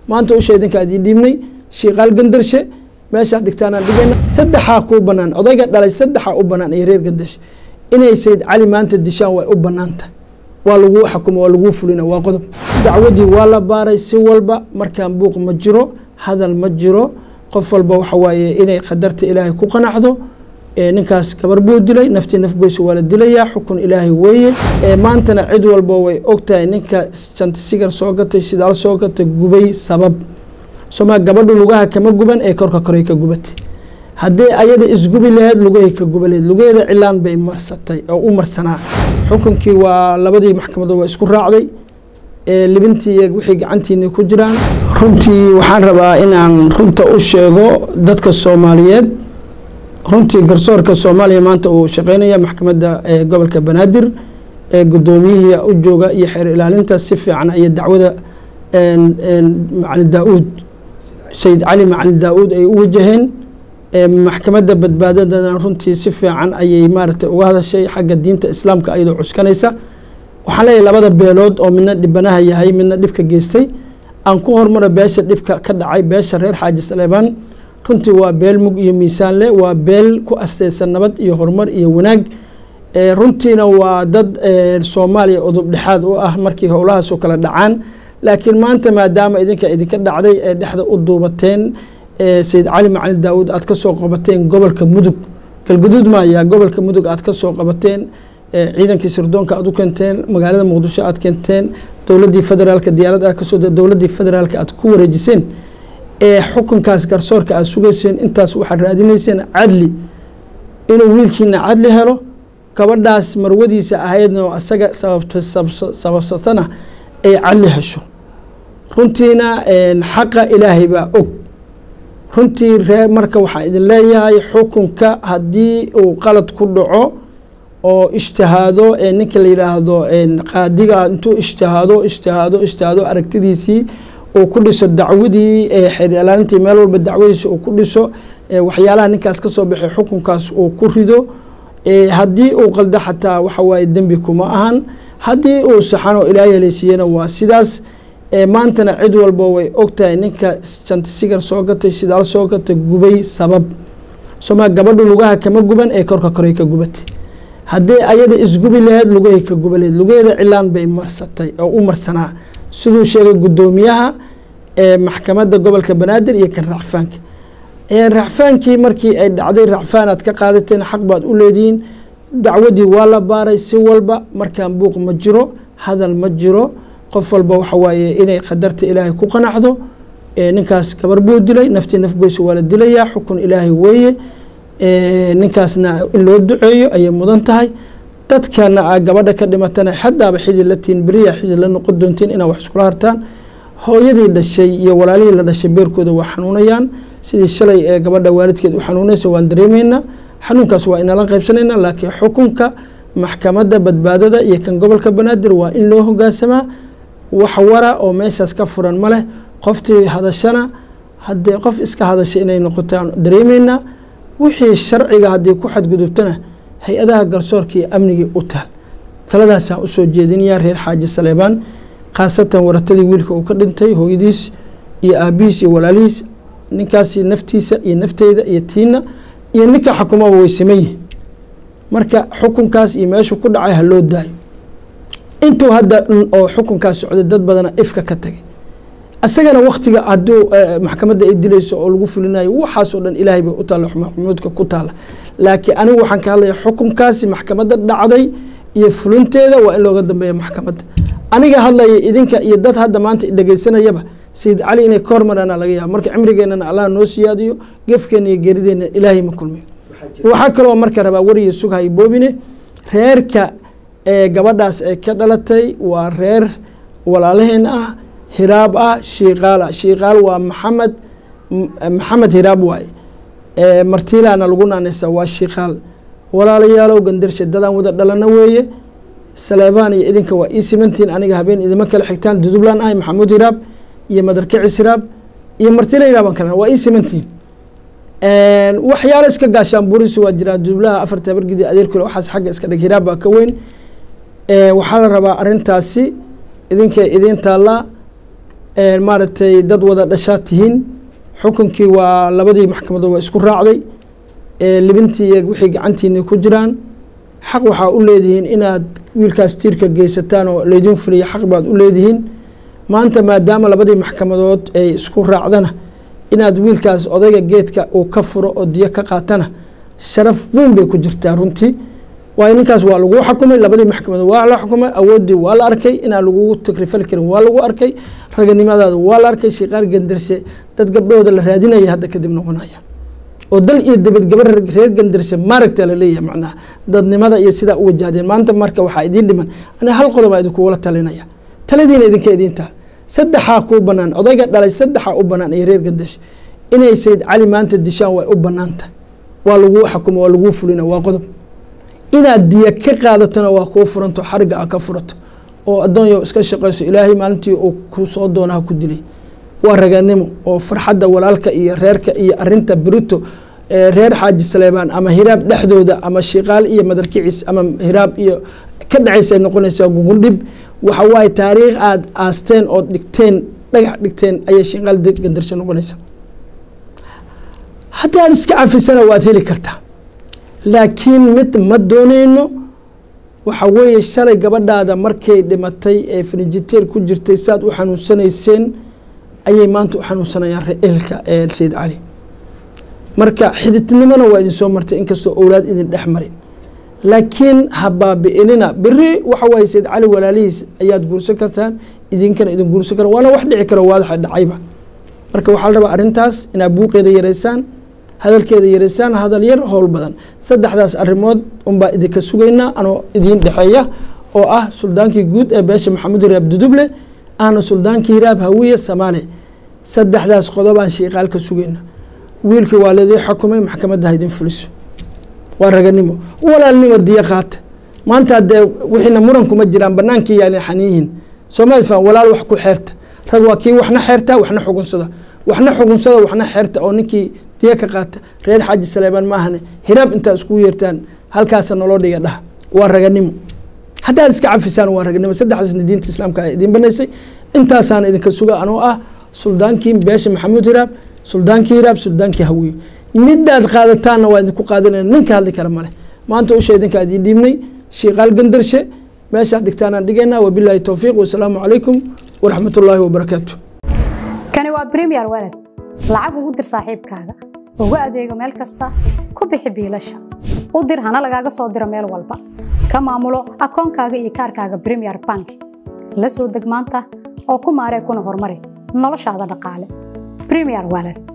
maanta usha idinka adii dhiibnay shiiqaal gandarshe meeshaa dhigtaanaan dhigayna saddexaa kuu banaan odayga dhalay saddexaa u banaan iyo reer gandarshe inay sayid cali maanta dishaan way u banaanta waa laguu xakuma waa laguu fulina waa qodob dacwadii waa la baaray si walba markaan buuq ma jiro hadal ma jiro qof walba waxa waaye inay qadarta ilaahay ku qanacdo ninkaas gabar buu dilay naftii nafgoysa waa la dilayaa xukun ilaahay weeye maantana cid walba way ogtahay ninka shanta sigar soo gatay shidaal soo gatay gubay sabab somaa gabadhu lugaha kama guban ee korka koray ka gubatay haddii ayada isgubi laheyd lugahay ka guba laheyd lugaheeda cilaan bay marsatay oo u marsanaa xukunkii waa labadii maxkamadood waa isku raacday libintii iyo wixii gacantiini ku jiraan runtii waxaan rabaa inaan runta u sheego dadka soomaaliyeed runtii garsoorka soomaaliya maanta uu shaqeynaya maxkamadda gobolka banaadir gudoomiyihii u jooga iyo xeer ilaalinta si fiican ayay dacwada macali daa-uud sayid cali macali daa-uud ay u wajaheen maxkamadda badbaadadana runtii si fiican ayay maaragtay uga hadashay xagga diinta islaamka ayadoo cuskanaysa waxaan leeyahay labada beelood oo midna dhibanaha yahay midna dhibka geystay aan ku hormaro beesha dhibka ka dhacay beesha reer xaaji saleebaan runtii waa beel mug iyo miisaan leh waa beel ku asteysan nabad iyo horumar iyo wanaag runtiina waa dad soomaaliya udub dhexaad u ah markii howlahaasoo kala dhacaan laakiin maanta maadaama idinka idinka dhacday ee dhexda u duubateen sayid cali macali daa-uud aad ka soo qabateen gobolka mudug galguduud maaya gobolka mudug aad ka soo qabateen ciidankii sirdoonka aad u keenteen magaalada muqdisho aad keenteen dowladdii federaalka diyaarad aad kasoo dowladdii federaalka aad ku wareejiseen ee xukunkaas garsoorka aad sugayseen intaas waxaad raadinayseen cadli inuu wiilkiina cadli helo gabadhaas marwadiisa ahaydna oo asaga sababsatana ay cadli hesho runtiina xaqa ilaahay baa og runtii reer marka waxaan idin leeyahay xukunka haddii uu qalad ku dhaco oo ijtihaado ninka la yidhaahdo qaadiga intuu ijtihaado ijtihaado ijtihaado aragtidiisii uu ku dhiso dacwadii xeer ilaalintii meel walba dacwadiisa uu ku dhiso waxyaalaha ninkaas ka soo baxay xukunkaas uu ku rido haddii uu qaldo xataa waxa waaye dembi kuma ahan haddii uu saxan oo ilaahay haleesiiyena waa sidaas maantana cid walba way ogtahay ninka shanta sigar soo gatay shidaal soo gatay gubay sabab somaa gabadhu lugaha kama guban ee korka koray ka gubatay haddii ayada isgubi laheyd lugahay ka guba laheyd lugaheeda cilaan bay marsatay oo u marsanaa siduu sheegay guddoomiyaha maxkamadda gobolka banaadir iyo kan racfaanka racfaankii markii ay dhacday racfaanaad ka qaadateen xaq baad u leedihiin dacwadii waa la baaray si walba markaan buuq ma jiro hadal ma jiro qof walba waxa waaye inay qadarta ilaahay ku qanacdo ninkaas gabar buu dilay naftii nafgoysa waa la dilayaa xukun ilaahay weeye ninkaasna in loo duceeyo ayay mudan tahay dadkana gabadha ka dhimatana xadaaba xidid la tiin beriya xidid la noqon doontiin inaa wax iskula hartaan hooyadii dhashay iyo walaalihii la dhashay beerkooda waa xanuunayaan sidii shalay ee gabadha waalidkeed u xanuunaysa waan dareemeynaa xanuunkaas waa inala qaybsanaynaa laakiin xukunka maxkamadda badbaadada iyo kan gobolka banaadir waa in loo hogaansamaa wax wara oo meeshaas ka furan ma leh qoftii hadashana haddee qof iska hadashay inay noqotaan dareemeynaa wixii sharciga haddii ku xadgudubtana hay-adaha garsoorka iyo amnigii u taal taladaasaan usoo jeedinayaa reer xaaji saleebaan khaasatan waratadii wiilka uu ka dhintay hooyadiis iyo aabihiis iyo walaalihiis ninkaasi naftiisa iyo nafteyda iyo tiina iyo ninka xakumaba way saman yihin marka xukunkaas iyo meeshu ku dhacay ha loo daayo intuu hadda oo xukunkaas socday dad badana ifka ka tagay isagana waktiga hadduu maxkamadda ay dilayso oo lagu fulinayo waxaasoo dhan ilaahay bay u taalla maxmuudka ku taalla laakiin anigu waxaan ka hadlaya xukunkaasi maxkamadda dhacday iyo fulinteeda waa in looga dambeeya maxkamadda aniga hadlaya idinka iyo dad hadda maanta dhegeysanayaba sayid cali inay ka hormaraana laga yaaba marka cimrigeennana allah noo siyaadiyo gefkeena iyo geerideena ilaahay ma kulmiyo waxaa kaloo marka rabaa wariya sughay boobine reerka ee gabadhaas ay ka dhalatay waa reer walaalaheen ah hiraab ah shiiqaal ah shiiqaal waa maxamed maxamed hiraab waaye martiilana lagu naanaysa waa shiiqaal walaalayaalow gandarshe dadaan wada dhalana weeye saleebaan iyo idinka waa ii simantiin aniga habeen idima kala xigtaan dudublaan ahay maxamuud hiraab iyo madarkicis hiraab iyo martiila hiraabaan kale waa ii simantiin waxyaalo iska gaashaan buurisi waa jiraa dudublaha afarta habargidi adeerkule waxaas xagga iska dhig hiraab baa ka weyn waxaa la rabaa arintaasi idinkay idiin taallaa maaragtay dad wada dhashaa tihiin xukunkii waa labadii maxkamadood waa isku raacday libintii iyo wixii gacantiina ku jiraan xaq waxaa u leedihiin inaad wiilkaas tiirka geysataan oo laydin fuliya xaq baad u leedihiin maanta maadaama labadii maxkamadood ay isku raacdana inaad wiilkaas odayga geedka uu ka furo oo diyo ka qaatana sharaf weyn bay ku jirtaa runtii waayo ninkaas waa laguu xukumay labadii maxkamadood waa la xukumay awooddii waa la arkay inaan lagugu takrifali karin waa lagu arkay raganimadaada waa la arkay shiqaar gandarshe dad gabdhahooda la raadinaya hadda kadib noqonaya oo dal iyo dabad gabar reer gandarshe maaragta laleeyahay macnaha dadnimada iyo sidaa u wajahdeen maanta marka waxaa idiin dhiman ani hal qodobaa idinkugula talinaya taladiina idinka idiintaa saddexaa kuu banaan odayga dhalay saddexaa u banaan iyo reer gandarshe inay sayd cali maanta dishaan way u banaanta waa laguu xukuma waa laguu fulina waa qodob inaad diya ka qaadatona waa kuu furanto xariga a ka furato oo addoonyo iska shaqayso ilaahay maalintii uu ku soo doonaha ku dilay waa raganimo oo farxadda walaalka iyo reerka iyo arinta berito reer xaaji saleebaan ama hiraab dhexdooda ama shiqaal iyo madarkicis ama hiraab iyo ka dhacaysa noqonaysaa gugundhib waxa waaye taariikh aada aasteen ood dhigteen dhagax dhigteen ayay shiqaal gandarsho noqonaysa haddaad iska cafisana waad heli kartaa laakiin mid ma dooneyno waxa weeye shalay gabadhaada markay dhimatay ee frinjiteer ku jirtay saad u xanuunsanayseen ayay maanta u xanuunsanayaan reelka ee sayid cali marka xididnimona waa idin soo martay inkastoo owlaad idin dhex marin laakiin ha baabi'inina beri waxa waaye sayid cali walaalihiis ayaad guursan kartaan idinkana idin guursan kara waana wax dhici karo waadaxa dhacayba marka waxaa la rabaa arrintaas inaad buuqeeda yareysaan hadalkeeda yareysaan hadal yar howl badan saddexdaas arrimood unbaa idinka sugaynaa anoo idiin dhexeeya oo ah suldaankii guud ee beesha maxamuud hiraab duduble ahna suldaankii hiraab hawiye samaale saddexdaas qodob aan shiiqaalka sugayna wiilkii waa laydii xukumay maxkamadda ha idin fuliso waa raganimo walaalnimo diyo qaata maanta dee wixiina muran kuma jiraan banaankii yaana xaniyihin soomali fan walaal wax ku xeerta rag waa kii waxna xeerta waxna xugunsada waxna xugunsada waxna xeerta oo ninkii diya ka qaata reer xaaji saleebaan maahane hiraab intaa iskugu yeertaan halkaasa noloo dhiga dhaha waa raganimo haddaad iska cafisaan waa raganimo saddexdaasna diinta islaamka a idiin banaysay intaasaan idinka suga anoo ah suldaankii beesha maxamuud hiraab suldaankii hiraab suldaankii hawiye midaad qaadataanna waa idinku qaadanayna ninka hadli kara male maanta usha idinkaa idiin dhiibnay shiiqaal gandarshe meeshaad dhigtaanaan dhigaynaa wabilaahi towfiiq wasalaamu calaykum waraxmat ullaahi wabarakaatu kani waa bremiyer walad lacag ugu dir saaxiibkaaga ugu adeego meel kasta ku bixi biilasha u dir hana lagaaga soo diro meel walba ka maamulo akoonkaaga iyo kaarkaaga bremiyer bank la soo deg maanta oo ku maaree kuna horumari noloshaada dhaqaale bremiyer walad